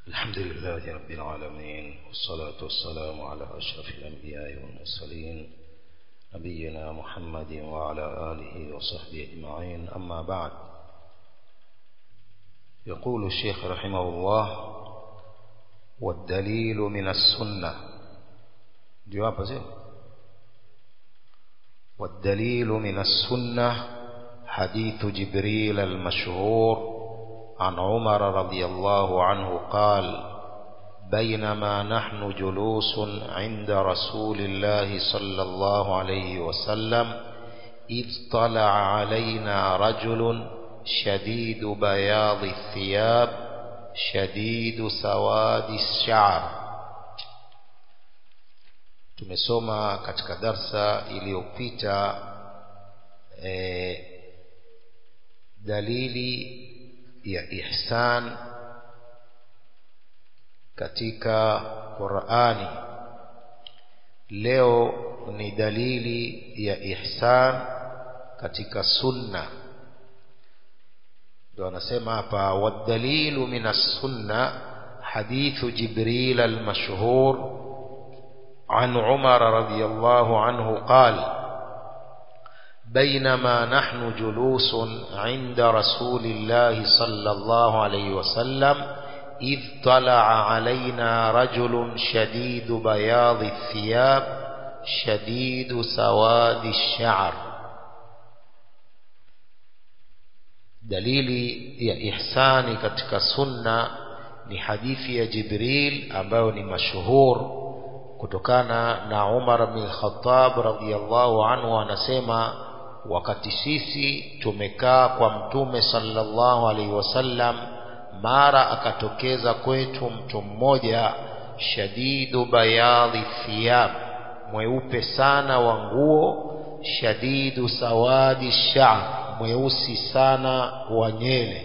الحمد لله رب العالمين والصلاة والسلام على أشرف الأنبياء والمرسلين نبينا محمد وعلى آله وصحبه أجمعين أما بعد يقول الشيخ رحمه الله والدليل من السنة جواب زين والدليل من السنة حديث جبريل المشهور عن عمر رضي الله عنه قال بينما نحن جلوس عند رسول الله صلى الله عليه وسلم إذ طلع علينا رجل شديد بياض الثياب شديد سواد الشعر tumesoma katika darsa iliyopita e, dalili ya ihsan katika Qur'ani leo ni dalili ya ihsan katika sunna ndio anasema hapa wadalilu minas sunna hadithu jibril al-mashhur عن عمر رضي الله عنه قال بينما نحن جلوس عند رسول الله صلى الله عليه وسلم إذ طلع علينا رجل شديد بياض الثياب شديد سواد الشعر dalili ya ihsani katika sunna ni hadithi ya Jibril ambayo ni mashuhur kutokana na Umar bin Khattab radhiyallahu anhu anasema wakati sisi tumekaa kwa mtume sallallahu alaihi wasallam mara akatokeza kwetu mtu mmoja shadidu bayadhi thiyab mweupe sana wa nguo shadidu sawadi sha'r mweusi sana wa nyele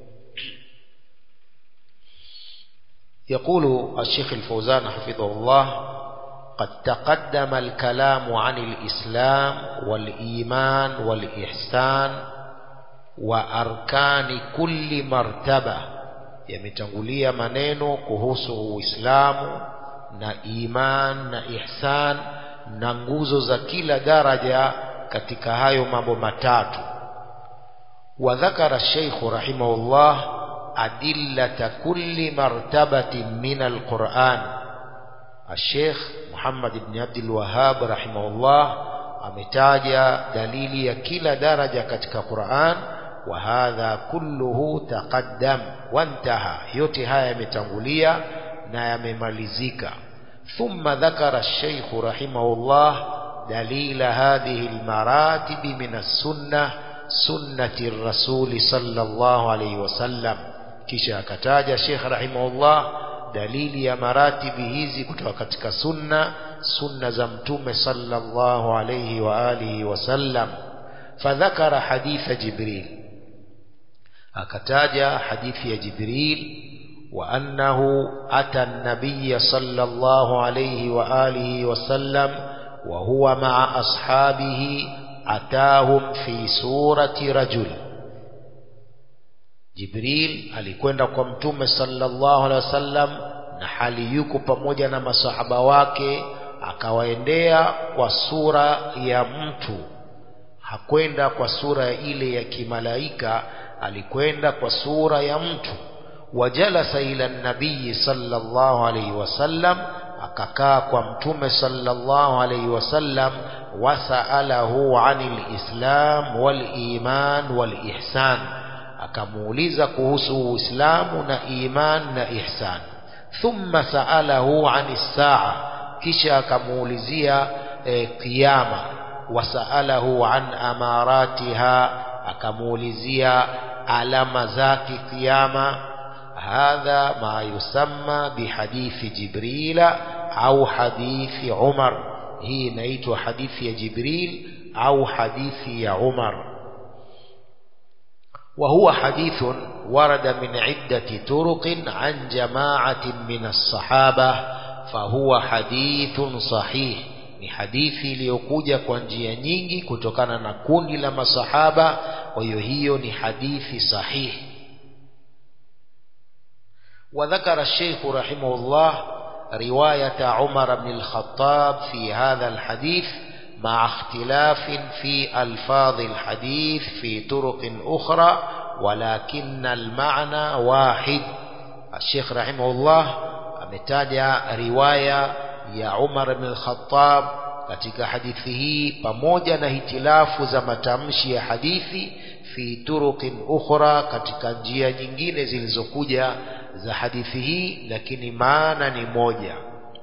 يقول الشيخ الفوزان حفظه الله قد تقدم الكلام عن الإسلام والإيمان والإحسان وأركان كل مرتبة yametangulia maneno kuhusu Uislamu na iman na ihsan na nguzo za kila daraja katika hayo mambo matatu wa dhakara Sheikh rahimahullah adillata kulli martabatin min alquran Sheikh Muhammad ibn Abdul Wahhab rahimahullah ametaja dalili ya kila daraja katika Qur'an wa hadha kulluhu taqaddam wantaha yote haya yametangulia na yamemalizika thumma dhakara الشيخ رحمه الله دليل هذه المراتب من السنة سنة الرسول صلى الله عليه وسلم kisha akataja Sheikh rahimahullah dalili ya maratibi hizi kutoka katika sunna sunna za mtume sallallahu alayhi wa alihi wasallam fadhakara haditha jibril akataja hadithi ya jibril wa annahu ata an-nabiy sallallahu alayhi wa alihi wasallam wa huwa ma'a ashabihi atahum fi surati rajul Jibril alikwenda kwa mtume sallallahu alaihi wasallam na hali yuko pamoja na masahaba wake akawaendea kwa sura ya mtu hakwenda kwa sura ile ya kimalaika alikwenda kwa sura ya mtu wajalasa ila nabii sallallahu alaihi wasallam akakaa kwa mtume sallallahu alaihi wasallam wasaalahu anil islam wal iman wal ihsan akamuuliza kuhusu Uislamu na iman na ihsan thumma saalahu ani saa kisha akamuulizia e, kiyama wasaalahu an amaratiha akamuulizia alama zake kiyama hadha ma yusamma bihadithi jibrila au hadithi umar hii inaitwa hadithi ya jibril au hadithi ya umar وهو حديث ورد من عدة طرق عن جماعة من الصحابة فهو حديث صحيح ni hadithi iliyokuja kwa njia nyingi kutokana na kundi la masahaba kwa hiyo hiyo ni hadithi sahihi وذكر الشيخ رحمه الله رواية عمر بن الخطاب في هذا الحديث مع اختلاف في ألفاظ الحديث في طرق أخرى ولكن المعنى واحد الشيخ رحمه الله ametaja riwaya ya Umar ibn al-Khattab katika hadithi hii pamoja na hitilafu za matamshi ya hadithi fi turuqin ukhra katika njia nyingine zilizokuja za hadithi hii lakini maana ni moja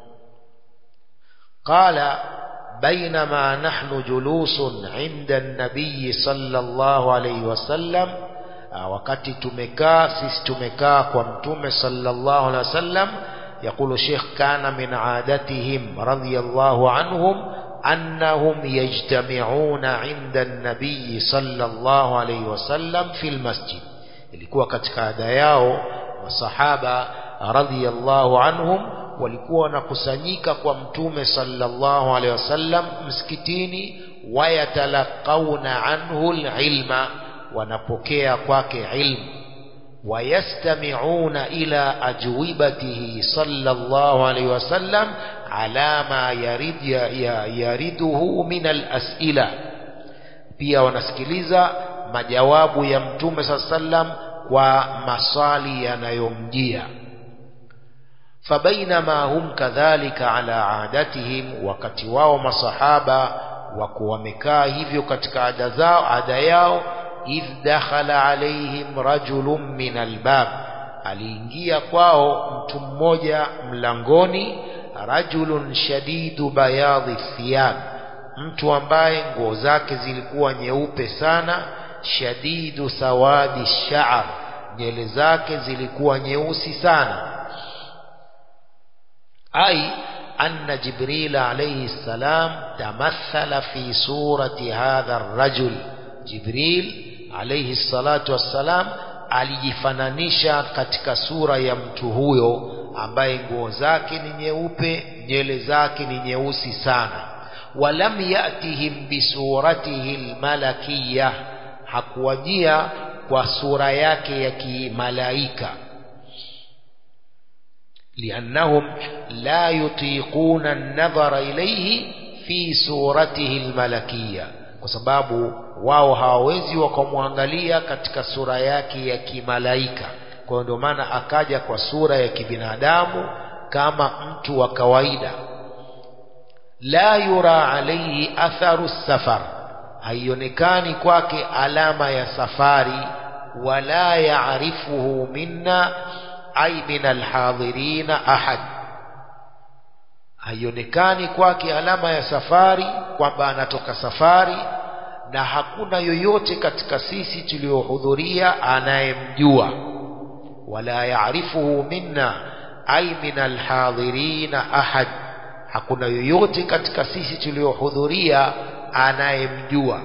qala بينما نحن جلوس عند النبي صلى الله عليه وسلم wakati tumekaa sisi tumekaa kwa mtume sallallahu alaihi wasallam يقول الشيخ كان من عادتهم رضي الله عنهم أنهم يجتمعون عند النبي صلى الله عليه وسلم في المسجد ilikuwa katika ada yao masahaba radhiyallahu anhum walikuwa wanakusanyika kwa mtume sallallahu alaihi wasallam msikitini wayatalaqauna anhu alilma wanapokea kwake ilmu ويستمعون إلى أجوبته صلى الله عليه وسلم على ما يرد يرده من الأسئلة pia wanasikiliza majawabu ya mtume saa sallam kwa maswali yanayomjia fabainama hum kadhalika ala adatihim wakati wao masahaba wako wamekaa hivyo katika ada zao ada yao idh dakhala alaihim rajulun min albab aliingia kwao mtu mmoja mlangoni rajulun shadidu bayadhi thiyab mtu ambaye nguo zake zilikuwa nyeupe sana shadidu sawadi sha'r nywele zake zilikuwa nyeusi sana ai anna jibril alayhi salam tamathala fi surati hadha ar-rajul jibril alayhi salatu wassalam alijifananisha katika sura ya mtu huyo ambaye nguo zake ni nyeupe nywele zake ni nyeusi sana walam yatihim bisuratihi almalakiyah hakuwajia kwa sura yake ya kimalaika liannahum la yutiquna an-nadhara ilayhi fi suratihi almalakiyah kwa sababu wao hawawezi wakamwangalia katika sura yake ya kimalaika kwa hiyo ndio maana akaja kwa sura ya kibinadamu kama mtu wa kawaida la yura alayhi atharu safar haionekani kwake alama ya safari wala yaarifuhu minna ay min alhadhirina ahad haionekani kwake alama ya safari kwamba anatoka safari na hakuna yoyote katika sisi tuliohudhuria anayemjua wala yaarifuhu minna ay min alhadhirina ahad hakuna yoyote katika sisi tuliohudhuria anayemjua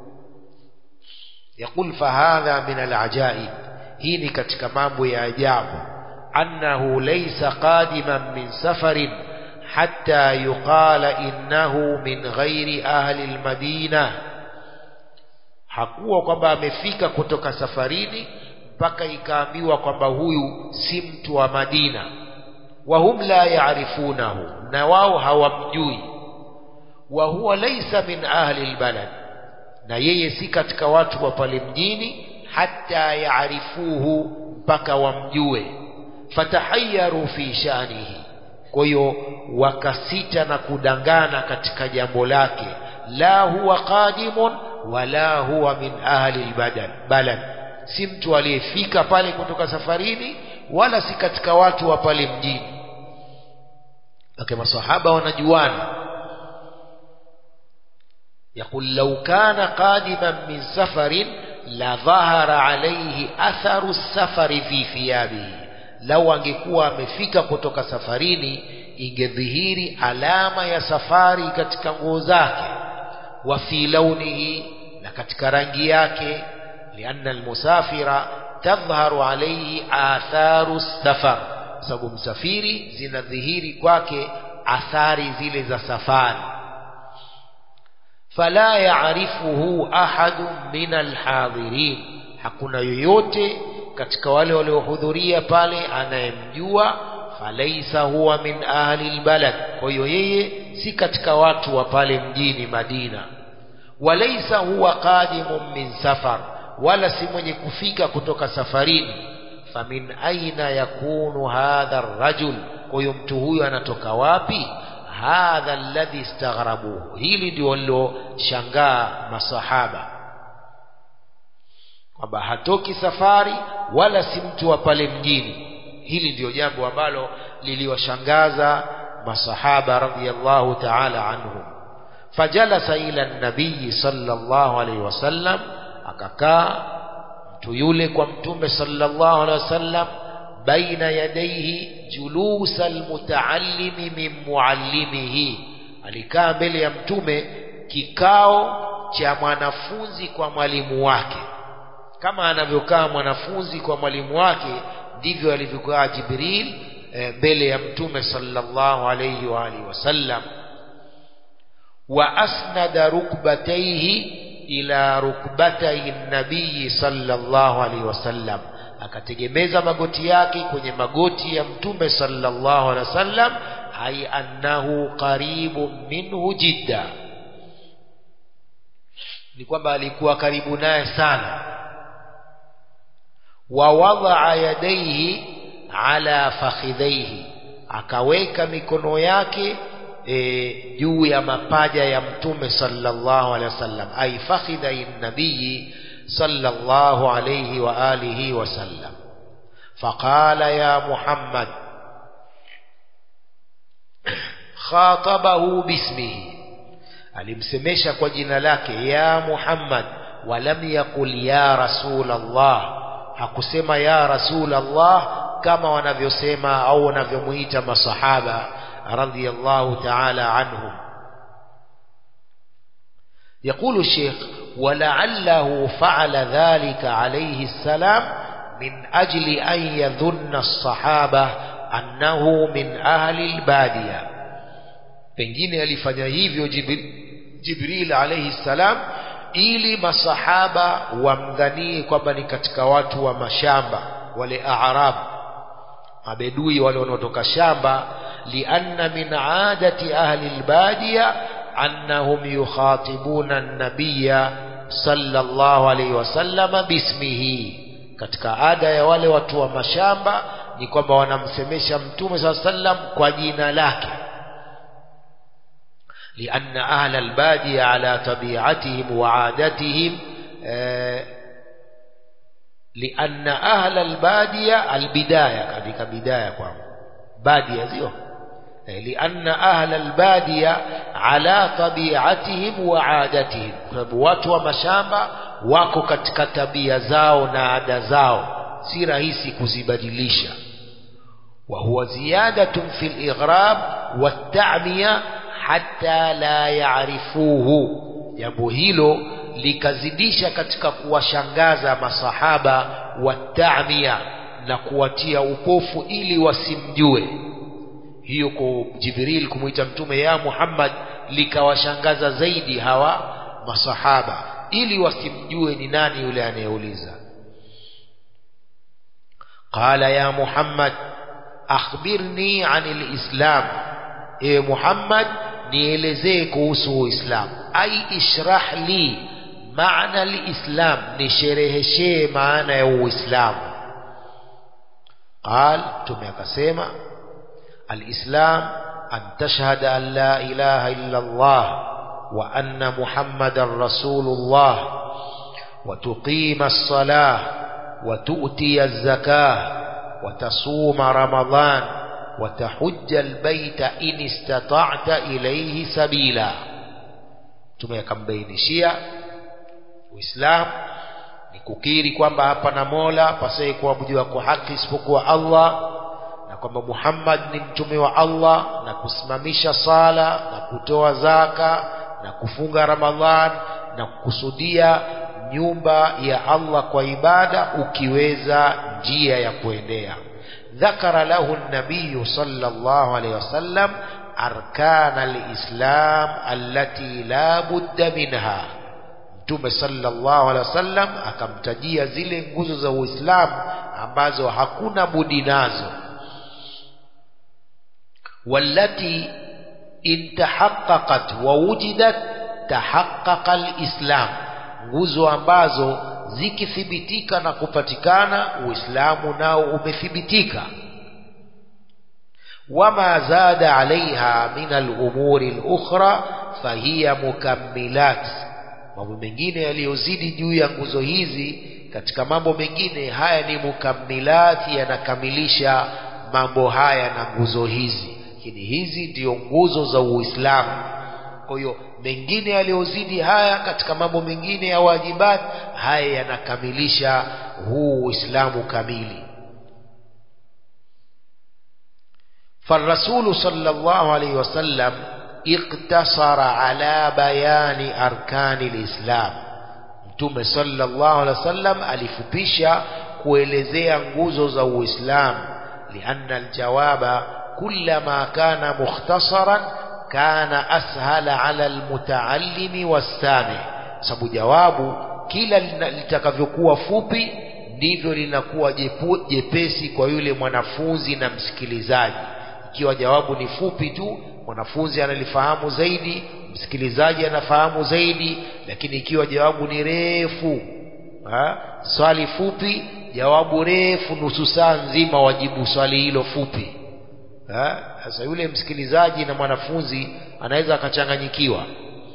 يقول فهذا من العجائب hii ni katika mambo ya ajabu annahu laysa qadiman min safarin hatta yuqala innahu min ghairi ahli almadina hakuwa kwamba amefika kutoka safarini mpaka ikaambiwa kwamba huyu si mtu wa Madina wa hum la yaarifunahu na wao hawamjui wa huwa laysa min ahli albalad na yeye si katika watu wa pale mjini hata yaarifuhu mpaka wamjue fatahayaru fi shanihi kwa hiyo wakasita na kudangana katika jambo lake la huwa qadimun wala huwa min ahli albadal balad si mtu aliyefika pale kutoka safarini wala si katika watu wa pale mjini lakini masahaba wanajuana يقول لو كان قادما من سفر لظهر عليه أثر السفر في ثيابه لو angekuwa amefika kutoka safarini ingedhihiri alama ya safari katika nguo zake wa fi launihi na katika rangi yake lianna almusafira tadhharu alayhi atharu safar sababu msafiri zinadhihiri kwake athari zile za safari fala yaarifuhu ahadun min alhadhirin hakuna yoyote katika wale waliohudhuria pale anayemjua falaisa huwa min ahli albalad kwa hiyo yeye si katika watu wa pale mjini Madina walaisa huwa qadimun min safar wala si mwenye kufika kutoka safarini famin aina yakunu hadha arrajul kwa hiyo mtu huyu anatoka wapi hadha alladhi istaghrabuhu hili ndio waliloshangaa masahaba kwamba hatoki safari wala si mtu wa pale mjini hili ndio jambo ambalo liliwashangaza masahaba radhiyallahu ta'ala anhum fajalasa ila nabii sallallahu alaihi wasallam akakaa mtu yule kwa mtume sallallahu alaihi wasallam baina yadaihi julusa almutaallimi min muallimihi alikaa mbele ya mtume kikao cha mwanafunzi kwa mwalimu wake kama anavyokaa mwanafunzi kwa mwalimu wake ndivyo alivyokaa Jibril e, mbele ya mtume sallallahu alayhi wa alihi wasallam wa asnada rukbatayhi ila rukbatay nabii sallallahu alayhi wasallam akategemeza magoti yake kwenye magoti ya mtume sallallahu alayhi wasallam hai annahu qaribu minhu jidda ni kwamba alikuwa karibu naye sana wa wadaa yadaihi ala fakhidhaihi akaweka mikono yake e, juu ya mapaja ya mtume sallallahu alaihi wasallam ay fakhidhai nabii sallallahu alayhi wa alihi wasallam faqala ya muhammad khatabahu bismihi alimsemesha kwa jina lake ya muhammad walam yakul ya rasul allah hakusema ya rasul Allah kama wanavyosema au wanavyomuita masahaba radhiyallahu ta'ala anhum يقول الشيخ ولعله فعل ذلك عليه السلام من أجل أن يظن الصحابة أنه من أهل البادية pengine alifanya hivyo Jibril alayhi salam ili masahaba wamdhanie kwamba ni katika watu wa mashamba wale aarab mabedui wale wanaotoka shamba lianna min adati ahli albadiya annahum yukhatibuna an-nabiyya sallallahu alayhi wasallama bismihi katika ada ya wale watu wa mashamba ni kwamba wanamsemesha mtume sallallahu alayhi wasallam kwa jina lake لأن أهل البادية على طبيعتهم وعادتهم لأن أهل البادية البداية كذلك بداية كوام بادية زيو لأن أهل البادية على طبيعتهم وعادتهم watu wa mashamba wako katika tabia zao na ada zao si rahisi kuzibadilisha wa huwa ziyadatun fil ighrab wat ta'miya hatta la yaarifuhu jambo hilo likazidisha katika kuwashangaza masahaba watamia na kuwatia upofu ili wasimjue hiyo kwa Jibril kumwita mtume ya Muhammad likawashangaza zaidi hawa masahaba ili wasimjue ni nani yule anayeuliza qala ya Muhammad akhbirni anil islam e Muhammad nielezee kuhusu Uislamu ai ishrah li maana alislam nishereheshee maana ya Uislamu قال tume akasema alislam an tashhada an la ilaha illa Allah wa anna muhammadar rasulullah wa tuqima as-salah wa tu'ti az-zakah wa tasuma ramadan وتحج البيت إن استطعت إليه سبيلا tumekambainishia uislam ni kukiri kwamba hapana mola pasai kuabudiwa kwa haki isipokuwa allah na kwamba muhammad ni mtume wa allah na kusimamisha sala na kutoa zaka na kufunga ramadhan na kukusudia nyumba ya allah kwa ibada ukiweza njia ya kuendea ذكر له النبي صلى الله عليه وسلم أركان الإسلام التي لا بد منها mtume sallallahu alaihi wasallam akamtajia zile nguzo za uislamu ambazo hakuna budi nazo wallati in tahaqqaqat wa wujidat tahaqqaqa alislam nguzo ambazo zikithibitika na kupatikana uislamu nao umethibitika wama zada alaiha min alumuri alukhra fahiya mukammilat mambo mengine yaliyozidi juu ya nguzo hizi katika mambo mengine haya ni mukammilati yanakamilisha mambo haya na nguzo hizi lakini hizi ndiyo nguzo za uislamu kwa hiyo mengine yaliyozidi haya katika mambo mengine ya wajibat haya yanakamilisha huu uislamu kamili فالرسول صلى الله عليه وسلم اقتصر على بيان أركان الإسلام mtume sallallahu alaihi wasallam alifupisha kuelezea nguzo za uislamu lianna aljawaba kullama kana mukhtasaran kana ashala ala almutaallimi wassami sababu jawabu kila litakavyokuwa fupi ndivyo linakuwa jepesi kwa yule mwanafunzi na msikilizaji ikiwa jawabu ni fupi tu mwanafunzi analifahamu zaidi msikilizaji anafahamu zaidi lakini ikiwa jawabu ni refu ha? swali fupi jawabu refu nusu saa nzima wajibu swali hilo fupi sasa yule msikilizaji na mwanafunzi anaweza akachanganyikiwa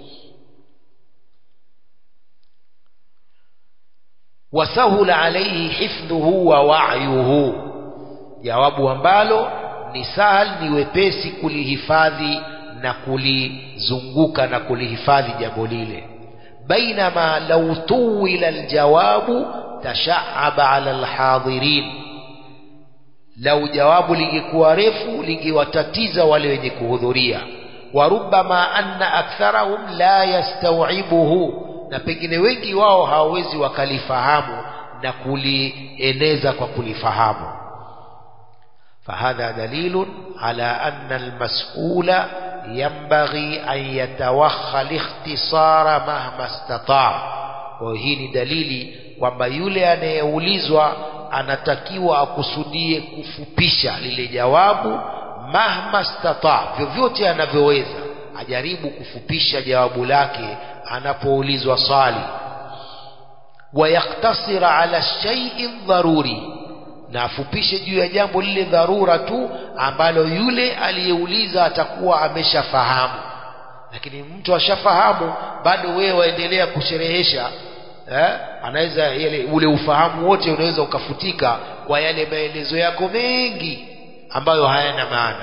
wasahula alaihi hifdhuhu wa wa'yuhu jawabu ambalo ni sahal ni wepesi kulihifadhi na kulizunguka na kulihifadhi jambo lile bainama law tuwila aljawabu tashaaba ala alhadhirin lau jawabu lingekuwa refu lingewatatiza wale wenye kuhudhuria warubama anna aktharahum la yastawibuhu na pengine wengi wao hawawezi wakalifahamu na kulieneza kwa kulifahamu فهذا دليل على أن المسؤول ينبغي أن يتوخى الاختصار مهما استطاع وهي دليل kwamba yule anayeulizwa anatakiwa akusudie kufupisha lile jawabu mahma stata vyovyote anavyoweza ajaribu kufupisha jawabu lake anapoulizwa swali wayaktasira ala shay'in dharuri na afupishe juu ya jambo lile dharura tu ambalo yule aliyeuliza atakuwa ameshafahamu lakini mtu ashafahamu bado wewe waendelea kusherehesha eh? anaweza yale ule ufahamu wote unaweza ukafutika kwa yale maelezo yako mengi ambayo hayana maana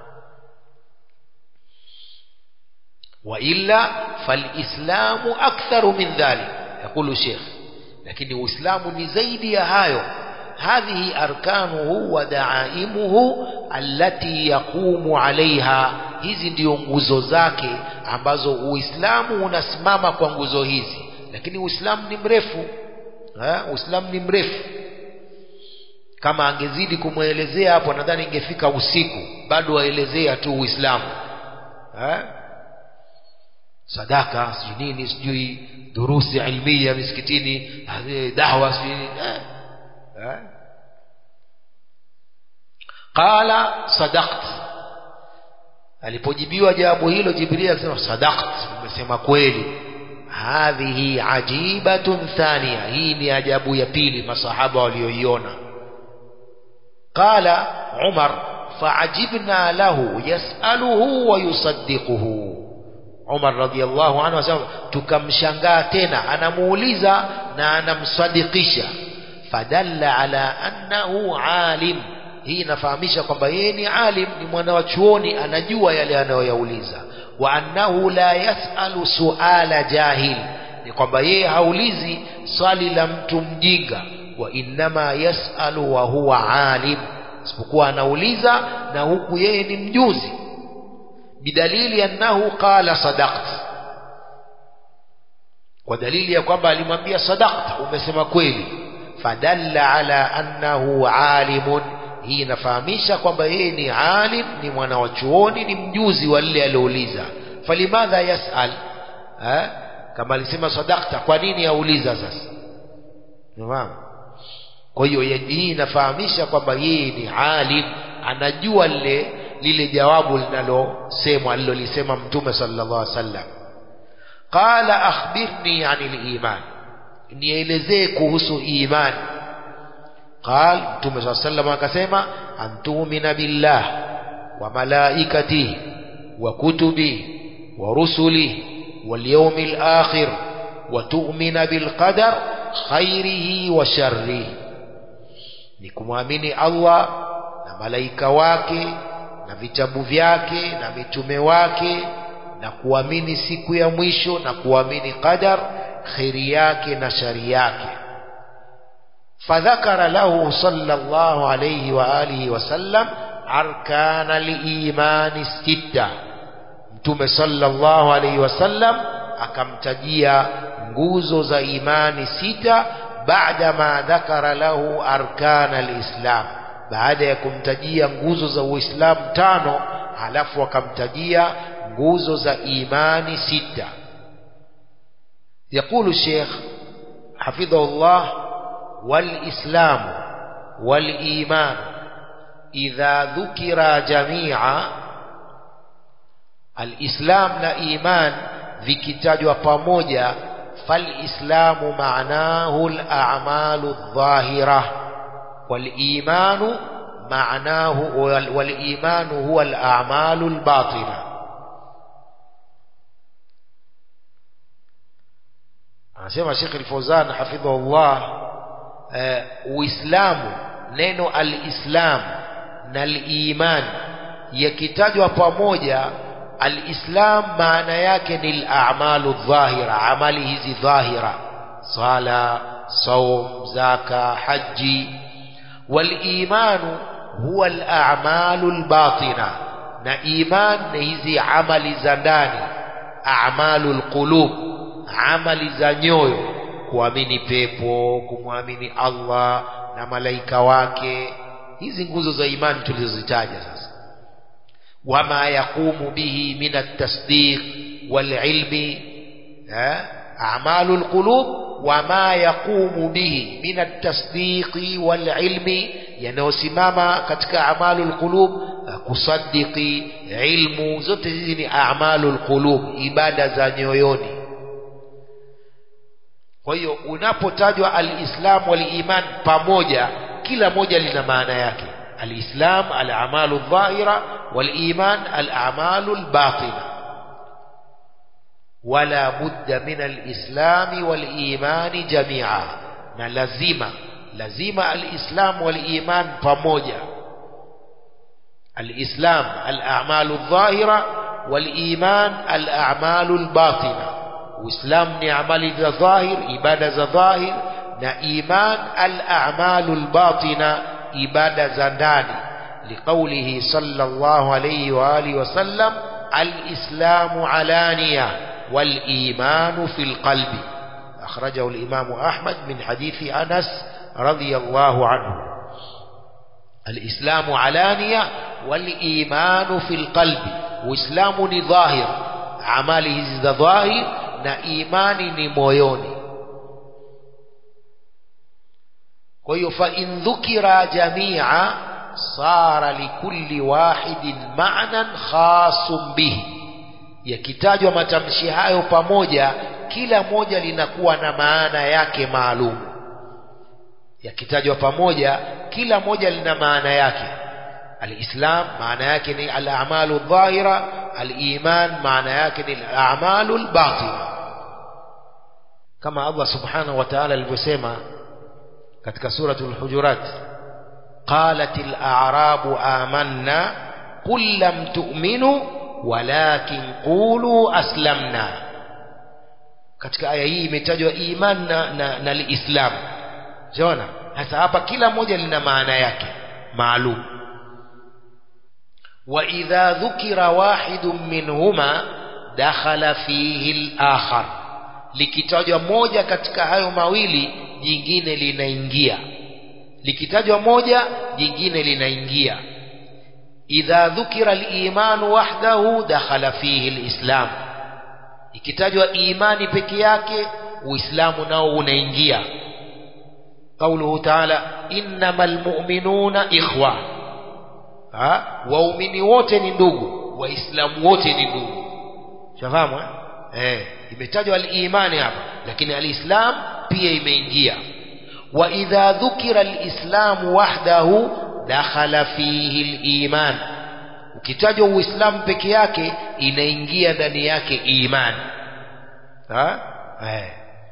wa illa falislamu aktharu min dhalik yakulu sheikh lakini uislamu ni zaidi ya hayo هذه أركانه ودعائمه التي يقوم عليها hizi ndio nguzo zake ambazo uislamu unasimama kwa nguzo hizi lakini uislamu ni mrefu ha? uislamu ni mrefu kama angezidi kumwelezea hapo nadhani ingefika usiku bado aelezea tu uislamu ha? sadaka sijui nini sijui durusi ilmia misikitini dahwa sijui eh? qala sadaqt alipojibiwa jawabu hilo jibril akasema sadaqt umesema kweli hadhihi ajibatun thania hii ni ajabu ya pili masahaba walioiona qala umar faajibna lahu yasaluhu wa yusaddiquhu umar radhiallahu anhu asema tukamshangaa tena anamuuliza na anamsadikisha fadalla ala annahu alim hii inafahamisha kwamba yeye ni alim ni mwana wa chuoni anajua yale anayoyauliza wa annahu la yasalu suala jahil ni kwamba yeye haulizi swali la mtu mjinga wa innama yasalu wa huwa alim isipokuwa anauliza na huku yeye ni mjuzi bidalili annahu qala sadaqt kwa dalili ya kwamba alimwambia sadaqta umesema kweli fadalla ala annahu alimun hii inafahamisha kwamba yeye ni alim ni mwana wa chuoni ni mjuzi wa lile aliouliza falimadha yasal ha? kama alisema sadakta kwa nini auliza sasa unafahamu kwa hiyo hii inafahamisha kwamba yeye ni alim anajua lile lile jawabu linalosemwa alilolisema mtume sallallahu alaihi wasallam qala akhbirni anil iman nielezee kuhusu iman قال متوم صلى الله عليه وسلم akasema an tu'mina billah wa malaikatihi wa kutubihi wa rusulihi wal yawmil akhir wa tu'mina bil qadar khairihi wa sharrihi ni kumwamini Allah na malaika wake na vitabu vyake na mitume wake na kuamini siku ya mwisho na kuamini qadar khairi yake na shari yake فذكر له صلى الله عليه وآله وسلم أركان الإيمان الستة mtume sallallahu alaihi wasallam akamtajia nguzo za imani sita baada ma dhakara lahu arkan alislam baada ya kumtajia nguzo za uislamu tano halafu akamtajia nguzo za imani sita يقول الشيخ حفظه الله والإسلام والإيمان إذا ذكر جميعا الإسلام na iman vikitajwa pamoja فالإسلام معناه الأعمال الظاهرة والإيمان معناه والإيمان هو الأعمال الباطنة anasema Sheikh Al-Fawzan hafidhahullah Uislamu neno al-Islam na al-Iman yakitajwa pamoja al-Islam maana yake ni al-a'malu dhahira amali hizi dhahira sala saum zaka haji wal-iman huwa al-a'malu al-batina na iman ni hizi amali za ndani a'malu al-qulub amali za nyoyo kuamini pepo kumwamini Allah na malaika wake hizi nguzo za imani tulizozitaja sasa wama yaqumu bihi min at-tasdiq wal-ilmi a'malu al-qulub wama yaqumu bihi min at-tasdiq wal-ilmi yanayosimama katika a'malu al-qulub kusaddiqi ilmu zote hizi ni a'malu al-qulub ibada za nyoyoni kwa hiyo unapotajwa alislam waliman pamoja kila moja lina maana yake alislam alamalu dhahira waliman alamalu albatina wala budda min alislami walimani jamia na lazima lazima alislam waliman pamoja alislam alamalu dhahira waliman alamalu albatina Uislamu ni amali za dhahir, ibada za dhahir na iman al-a'malu al-batina, ibada za ndani. Liqaulihi sallallahu alayhi wa alihi wasallam al-islamu alaniya wal imanu fil qalbi. أخرجه الإمام أحمد من حديث أنس رضي الله عنه الإسلام علانية والإيمان في القلب وإسلام ظاهر عماله ذا ظاهر na imani ni moyoni kwa hiyo fa in dhukira jamia sara likulli wahidin ma'nan khasun bihi yakitajwa matamshi hayo pamoja kila moja linakuwa na maana yake maalum yakitajwa pamoja kila moja lina maana yake alislam maana yake ni al-a'malu dhahira al-iman maana yake ni al-a'malu al-batina kama Allah subhanahu wa ta'ala alivyosema katika suratul hujurat qalat al-a'rabu amanna qul lam tu'minu walakin qulu aslamna katika aya hii imetajwa iman na, na, na al-islam unaona hasa hapa kila moja lina maana yake maalum وإذا ذكر واحد منهما دخل فيه الآخر likitajwa moja katika hayo mawili jingine linaingia likitajwa moja jingine linaingia idha dhukira al-iman wahdahu dakhala fihi al-islam ikitajwa imani peke yake uislamu nao unaingia قوله تعالى إنما المؤمنون إخوة ha? waumini wote ni ndugu waislamu wote ni ndugu shafahamu eh? eh imetajwa al-imani hapa lakini al-islam pia imeingia wa idha dhukira al-islam wahdahu dakhala fihi al-iman ukitajwa uislamu peke yake inaingia ndani yake iman ha eh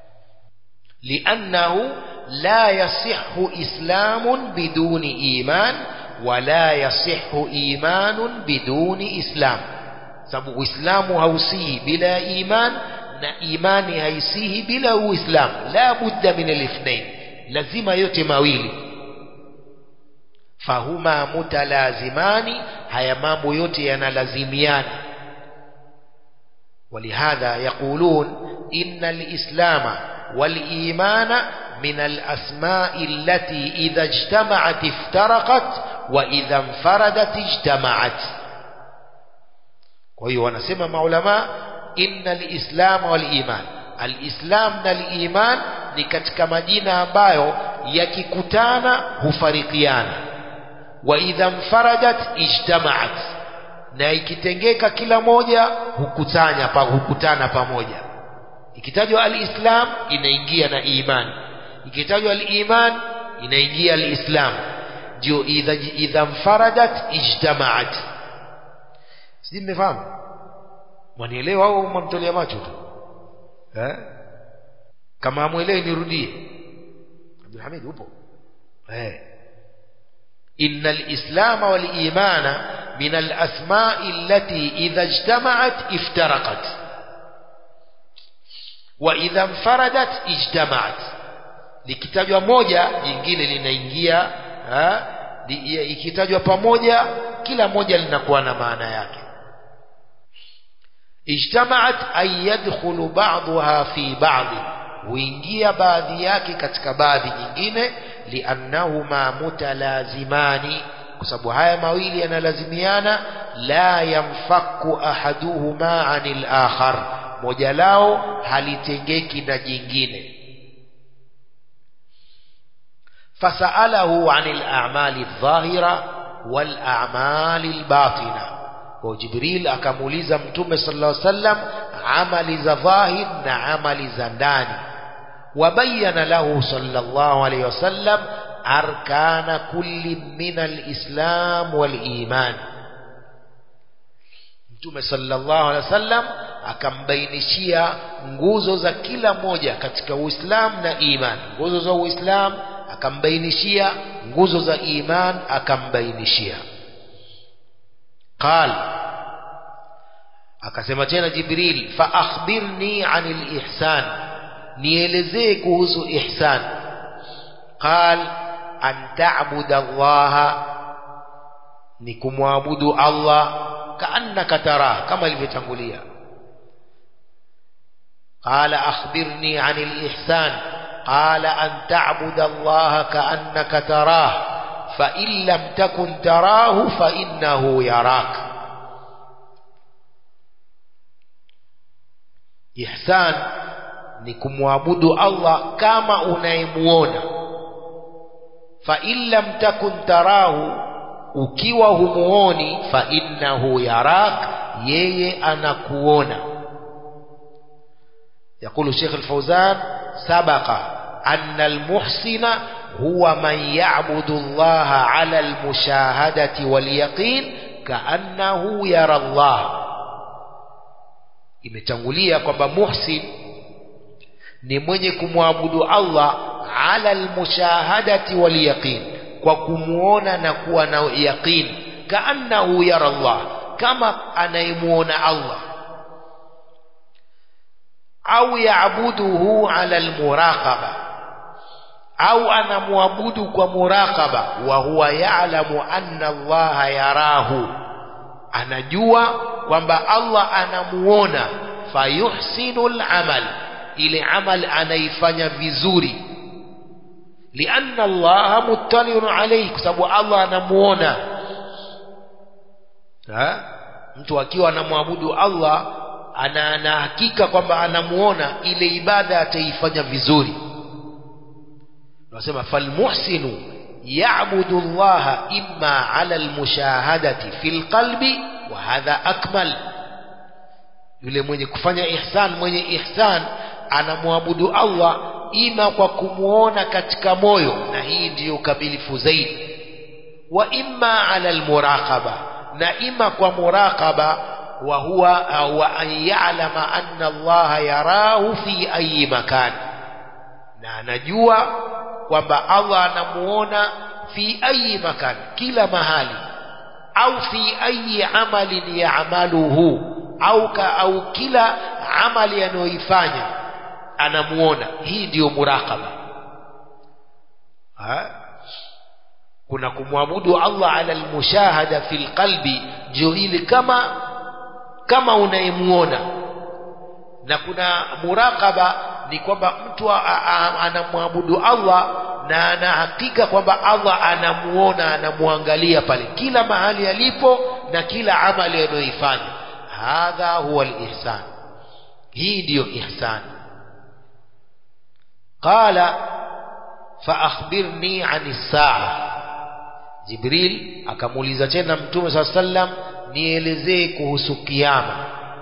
لأنه لا يصح إسلام بدون إيمان ولا يصح إيمان بدون إسلام sababu uislamu hausihi bila iman na imani haisihi bila uislamu la budda min alithnain lazima yote mawili fahuma mutalazimani haya mambo yote yanalazimiana ولهذا يقولون إن الإسلام والإيمان من الأسماء التي إذا اجتمعت افترقت وإذا انفردت اجتمعت kwa hiyo wanasema maulama inna alislam waliman alislam na aliman ni katika majina ambayo yakikutana hufarikiana wa idha mfaradat ijtamaat na ikitengeka kila moja hukutanya pa, hukutana pamoja ikitajwa alislam inaingia na iman ikitajwa aliman inaingia alislam ndio idha idha mfaradat ijtamaat sijui mmefahamu mwanielewa au mwamtolea macho tu eh? kama amwelewi nirudie abdulhamid upo eh. إن الإسلام والإيمان من الأسماء التي إذا اجتمعت افترقت وإذا انفردت اجتمعت likitajwa moja jingine linaingia ikitajwa pamoja kila moja linakuwa na maana yake ijtamaat ay yadkhulu ba'daha fi ba'd huingia baadhi yake katika baadhi nyingine liannahuma mutalazimani kwa sababu haya mawili yanalazimiana la yamfaku ahaduhuma anil akhar moja lao halitengeki na jingine fasalahu anil a'mali adh-dhahira wal a'mali al-batina kwa Jibril akamuuliza Mtume sallallahu alaihi wasallam amali za dhahir na amali za ndani وبين له صلى الله عليه وسلم أركان كل من الإسلام والإيمان Mtume sallallahu alaihi wasallam akambainishia nguzo za kila moja katika Uislamu na iman. Nguzo za Uislamu akambainishia, nguzo za iman akambainishia. Qal akasema tena Jibril, fa akhbirni anil ihsan nielezee kuhusu ihsan qal an ta'budu allaha ni kumwabudu allah kaannaka tara kama ilivyotangulia qala akhbirni anil ihsan qala an ta'budu allaha kaannaka tarah fa in lam takun tarahu fa innahu yarak ihsan ni kumwabudu Allah kama unayemuona fa in lam takun tarahu ukiwa humuoni fa innahu yarak yeye anakuona يقول الشيخ الفوزان سبق أن المحسن هو من يعبد الله على المشاهدة واليقين كأنه يرى الله imetangulia kwamba muhsin ni mwenye kumwabudu Allah ala almushahadati wal yaqin kwa kumuona na kuwa na yaqin kaannahu yara Allah kama anayemuona Allah au yaabuduhu ala almuraqaba au anamwabudu kwa muraqaba wa huwa ya'lamu anna Allah yarahu anajua kwamba Allah anamuona fayuhsinu al-amal ile amal anaifanya vizuri lianna allaha muttaliun alayhi kwa sababu allah anamuona ha? mtu akiwa anamwabudu allah ana ana hakika kwamba anamuona ile ibada ataifanya vizuri nasema falmuhsinu ya'budu Allah imma 'ala almushahadati fil qalbi wa hadha akmal yule mwenye kufanya ihsan mwenye ihsan anamwabudu Allah ima kwa kumuona katika moyo na hii ndiyo ukamilifu zaidi wa imma 'ala almuraqaba na ima kwa muraqaba wa huwa wa an ya'lama anna Allah yarahu fi ayi makan na anajua kwamba Allah anamuona fi ayi makan kila mahali au fi ayi amalin ya'maluhu au ka, au kila amali anayoifanya anamuona hii ndiyo muraqaba ha? kuna kumwabudu Allah ala almushahada fil qalbi ndio ile kama kama unayemuona na kuna muraqaba ni kwamba mtu anamwabudu Allah na ana hakika kwamba Allah anamuona anamwangalia pale kila mahali alipo na kila amali anayoifanya hadha huwa alihsan hii ndiyo ihsan qala fa akhbirni ani saa Jibril akamuuliza tena Mtume saa sallam nielezee kuhusu kiyama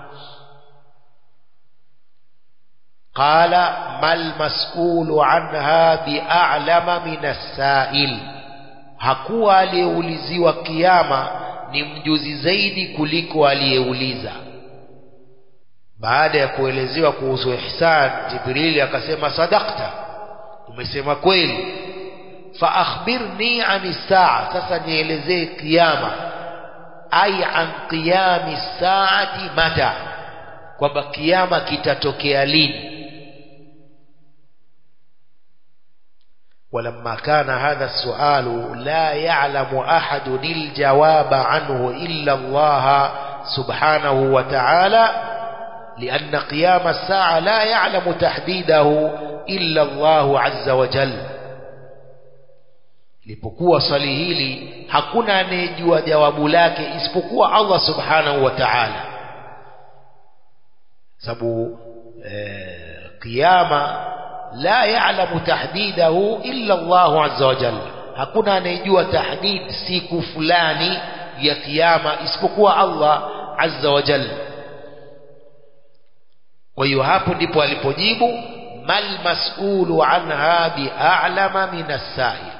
qala mal mas'ulu anha bi'alama min as-sa'il hakuwa aliyeuliziwa kiyama ni mjuzi zaidi kuliko aliyeuliza baada ya kuelezewa kuhusu ihsan Jibril akasema sadakta umesema kweli fa akhbirni ani saa sasa nielezee kiyama ai an qiyami saati mata kwamba kiyama kitatokea lini ولما كان هذا السؤال لا يعلم أحد الجواب عنه إلا الله سبحانه وتعالى لأن قيام الساعة لا يعلم تحديده إلا الله عز وجل lipokuwa swali hili hakuna anayejua jawabu lake isipokuwa Allah subhanahu wa ta'ala sababu eh, kiyama la ya'lamu tahdidahu illa Allah azza wa jalla hakuna anayejua tahdid siku fulani ya kiyama isipokuwa Allah azza wa jalla kwa hiyo hapo ndipo alipojibu mal mas'ulu anha bi'alama min as-sa'il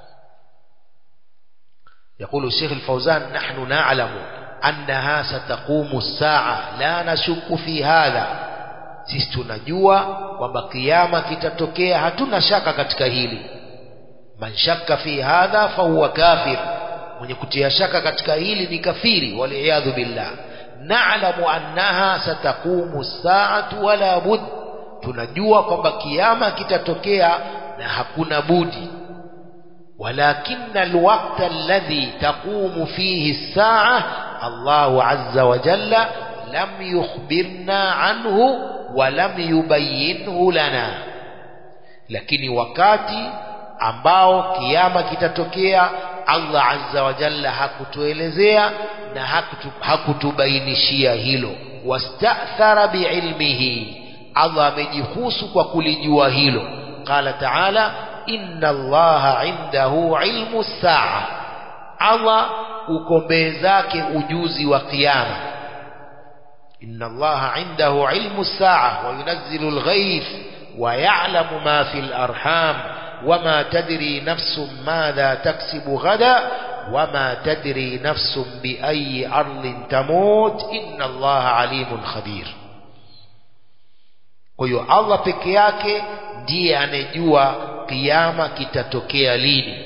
يقول الشيخ الفوزان نحن نعلم أنها ستقوم الساعة لا نشك في هذا sisi tunajua kwamba kiyama kitatokea hatuna shaka katika hili man shakka fi hadha fahuwa kafir mwenye kutia shaka katika hili ni kafiri waliyadhu billah na'lamu annaha sataqumu saatu wala bud tunajua kwamba kiyama kitatokea na hakuna budi ولكن الوقت الذي تقوم فيه الساعة الله عز وجل لم يخبرنا عنه ولم يبينه لنا lakini wakati ambao kiama kitatokea Allah azza wa jalla hakutuelezea na hakutu, hakutubainishia hilo wastathara biilmihi Allah amejihusu kwa kulijua hilo qala taala inna allaha indahu ilmu saa Allah uko mbele zake ujuzi wa kiyama inna allaha indahu ilmu saa wa yunazzilu alghayth wa ya'lamu ma fil arham وما تدري نفس ماذا تكسب غدا وما تدري نفس بأي أرض تموت إن الله عليم خبير kwa hiyo Allah peke yake ndiye anejua kiyama kitatokea lini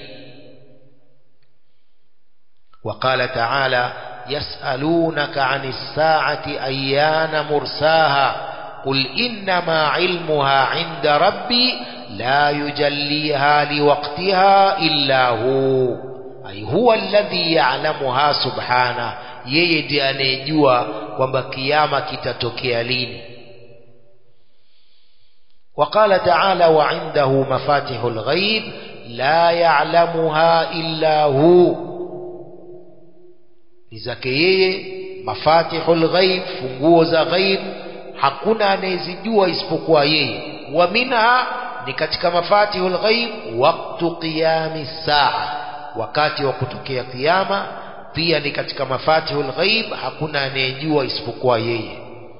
وقال تعالى يسألونك عن الساعة أيان مرساها قل إنما علمها عند ربي لا يجليها لوقتها إلا هو أي هو الذي يعلمها سبحانه yeye ndiye anayejua kwamba kiama kitatokea lini وقال تعالى وعنده مفاتح الغيب لا يعلمها إلا هو nizake yeye mafatihul ghaib funguo za ghaib hakuna anayezijua isipokuwa yeye wa minha ni katika mafatihul ghaib waqtu qiyami saa wakati wa kutokea kiyama pia ni katika mafatihul ghaib hakuna anayejua isipokuwa yeye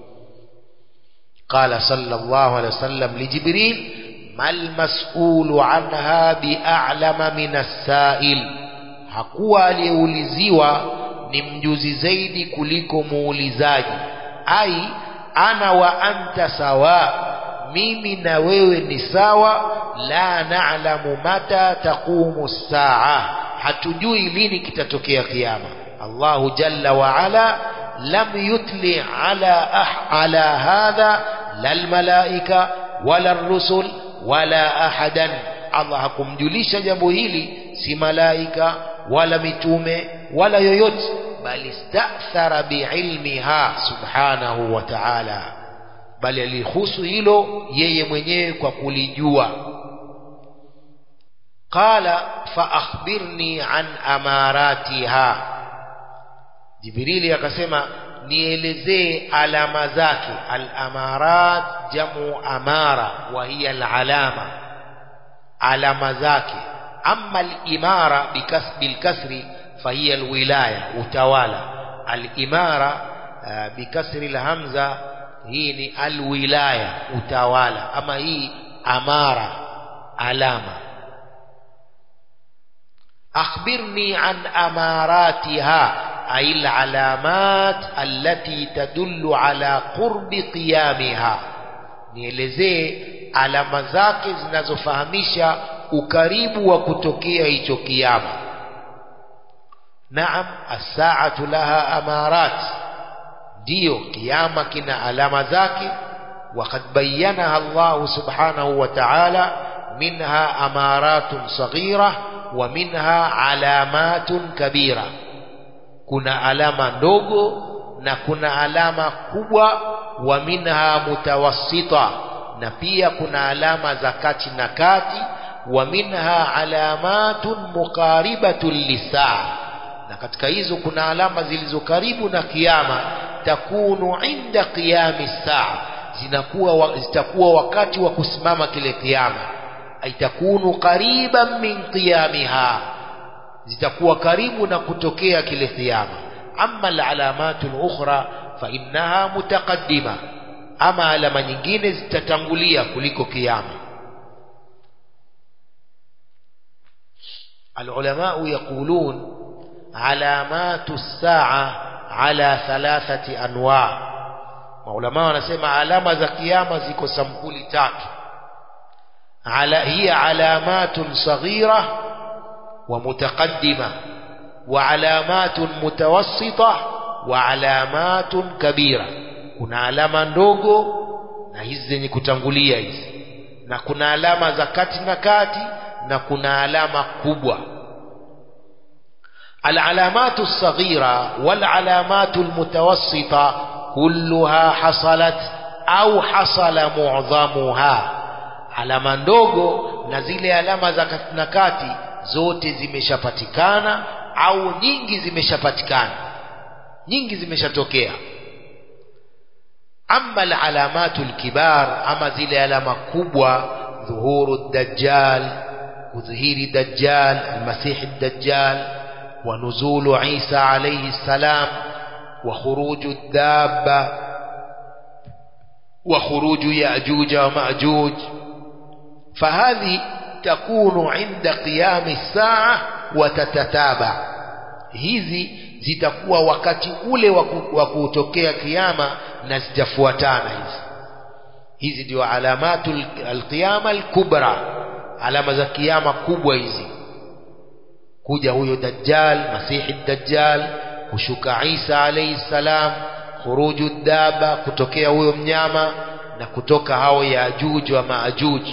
قال صلى الله عليه وسلم لجبريل ما المسؤول عنها بأعلم من السائل hakuwa aliyeuliziwa ni mjuzi zaidi kuliko muulizaji ai ana wa anta sawa mimi na wewe ni sawa la na'lamu mata taqumu saa hatujui lini kitatokea kiyama Allahu jalla wa ala lam yutli ala ah, ala hadha la almalaika wala rusul wala ahadan Allah hakumjulisha jambo hili si malaika wala mitume wala yoyote bali stathara biilmiha subhanahu wa ta'ala bali alihusu hilo yeye mwenyewe kwa kulijua qala fa akhbirni an amaratiha jibrili akasema nielezee alama zake al-amarat jamu amara wa hiya al-alama alama zake amma al-imara bilkasri fahiya al-wilaya utawala al-imara bikasri al-hamza hii ni al-wilaya utawala ama hii amara alama akhbirni an amaratiha أي العلامات التي تدل على قرب قيامها nielezee alama zake zinazofahamisha ukaribu wa kutokea hicho kiama naam assaatu laha amarat ndiyo kiama kina alama zake وقد بينها الله سبحانه وتعالى منها أمارات صغيرة ومنها علامات كبيرة kuna alama ndogo na kuna alama kubwa wa minha mutawassita na pia kuna alama za kati na kati wa minha alamatun muqaribatun lisaa na katika hizo kuna alama zilizo karibu na kiyama takunu inda qiyami saa zinakuwa zitakuwa wakati wa kusimama kile kiyama aitakunu qariban min qiyamiha zitakuwa karibu na kutokea kile kiyama amma alalamatu ukhra fa innaha mutaqaddima ama alama nyingine zitatangulia kuliko kiyama العلماء يقولون علامات الساعة على ثلاثة أنواع maulama wanasema alama za kiyama ziko sampuli tatu ala hiya alamatun saghira ومتقدمة وعلامات متوسطة وعلامات كبيرة kuna alama ndogo na hizi zenye kutangulia hizi na kuna alama za kati na kati na kuna alama kubwa العلامات الصغيرة والعلامات المتوسطة كلها حصلت أو حصل معظمها alama ndogo na zile alama za kati na kati zote zimeshapatikana au nyingi zimeshapatikana nyingi zimeshatokea ama alalamatu lkibar ama zile alama kubwa dhuhuru dajjal kudhihiri dajjal almasihi dajjal ونزول عيسى عليه السلام وخروج الدابة وخروج يأجوج ومأجوج فهذه تكون عند قيام الساعة وتتتابع hizi zitakuwa wakati ule wa kutokea kiama na zitafuatana hizi hizi ndio alamatu alqiyama alkubra alama za kiama kubwa hizi kuja huyo dajjal masihi dajjal kushuka Isa alayhi salam khuruju daba kutokea huyo mnyama na kutoka hao yajuj wa maajuj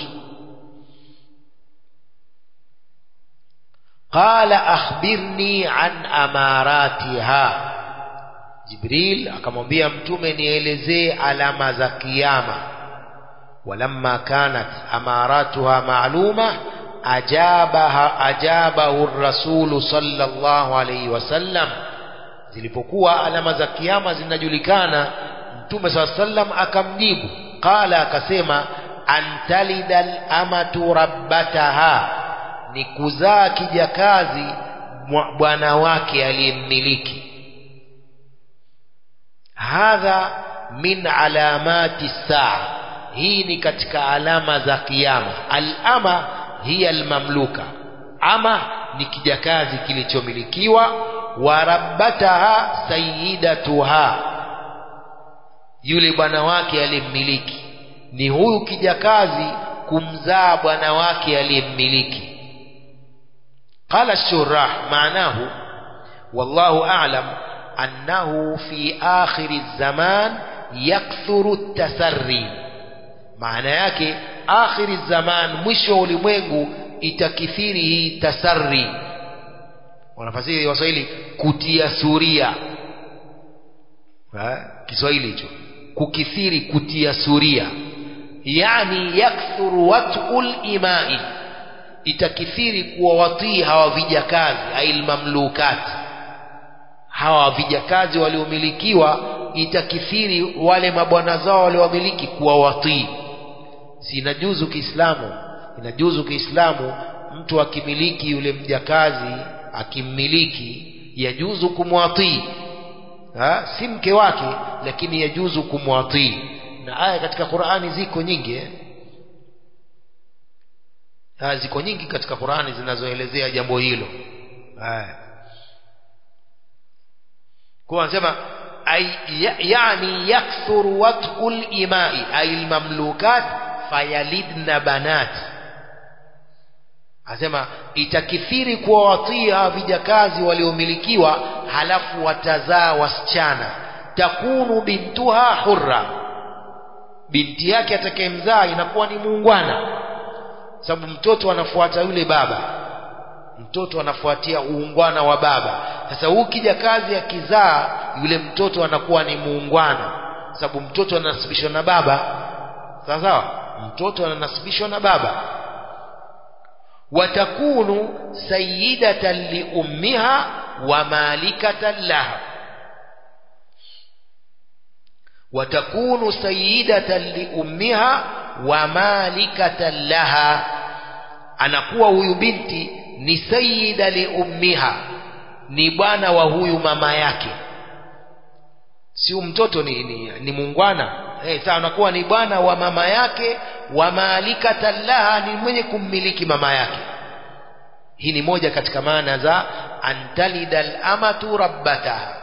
qala akhbirni an amaratiha jibril akamwambia mtume nielezee alama za kiyama walamma kanat amaratuha ma'luma ajabaha ajabahu rasulu sallallahu alayhi wasallam zilipokuwa alama za kiyama zinajulikana mtume saa sallam akamjibu qala akasema antalida al-amatu rabbataha ni kuzaa kijakazi bwana wake aliyemmiliki hadha min alamati saa hii ni katika alama za kiyama al-ama hiya al-mamluka ama ni kijakazi kilichomilikiwa warabbataha sayyidatuha yule bwana wake aliyemmiliki ni huyu kijakazi kumzaa bwana wake aliyemmiliki qala shurah maanahu wallahu a'lam annahu fi akhiri zaman yakthuru tasarri maana yake akhiri zaman mwisho wa ulimwengu itakithiri hii tasarri wanafasiri waswahili kutia suria kiswahili hicho kukithiri kutia suria yani yakthuru watul imai itakithiri kuwa watii hawa vijakazi ail mamlukati hawa vijakazi waliomilikiwa itakithiri wale mabwana zao waliowamiliki kuwa watii si inajuzu kiislamu inajuzu kiislamu mtu akimiliki yule mjakazi akimmiliki yajuzu kumwatii si mke wake lakini yajuzu kumwatii na aya katika Qur'ani ziko nyingi eh? ha, ziko nyingi katika Qur'ani zinazoelezea jambo hilo haya kwa anasema ay yani yakthuru watul imai ay almamlukat fayalidna banat asema itakithiri kuwa watia vijakazi waliomilikiwa halafu watazaa wasichana takunu bintuha hurra binti yake atakayemzaa inakuwa ni muungwana sababu mtoto anafuata yule baba mtoto anafuatia uungwana wa baba sasa huu kijakazi akizaa yule mtoto anakuwa ni muungwana sababu mtoto ananasibishwa na baba sawa sawa mtoto ananasibishwa na baba watakunu sayyidatan liummiha wa malikatan laha watakunu sayyidatan liummiha wa malikatan laha anakuwa huyu binti ni sayyida liummiha ni bwana wa huyu mama yake si mtoto ni, ni, ni muungwana eh, sawa anakuwa ni bwana wa mama yake wa malikatan laha ni mwenye kummiliki mama yake hii ni moja katika maana za antalida al-amatu rabbataha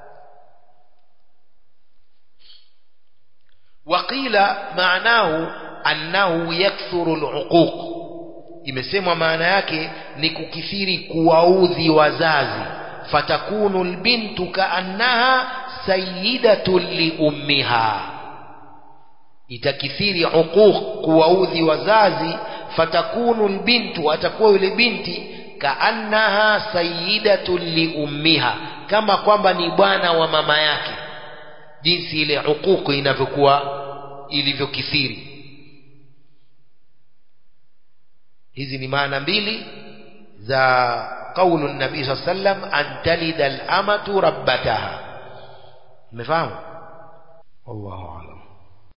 waqila maanahu annahu yakthuru al-uquq imesemwa maana yake ni kukithiri kuwaudhi wazazi fatakunu albintu kaannaha sayyidatun liummiha itakithiri uquq kuwaudhi wazazi fatakunu albintu atakuwa yule binti kaannaha sayyidatun liummiha kama kwamba ni bwana wa mama yake jinsi ile uquq inavyokuwa ilivyokithiri hizi ni maana mbili za qaulu nabii saa sallam an talida al-amatu rabbataha umefahamu wallahu a'lam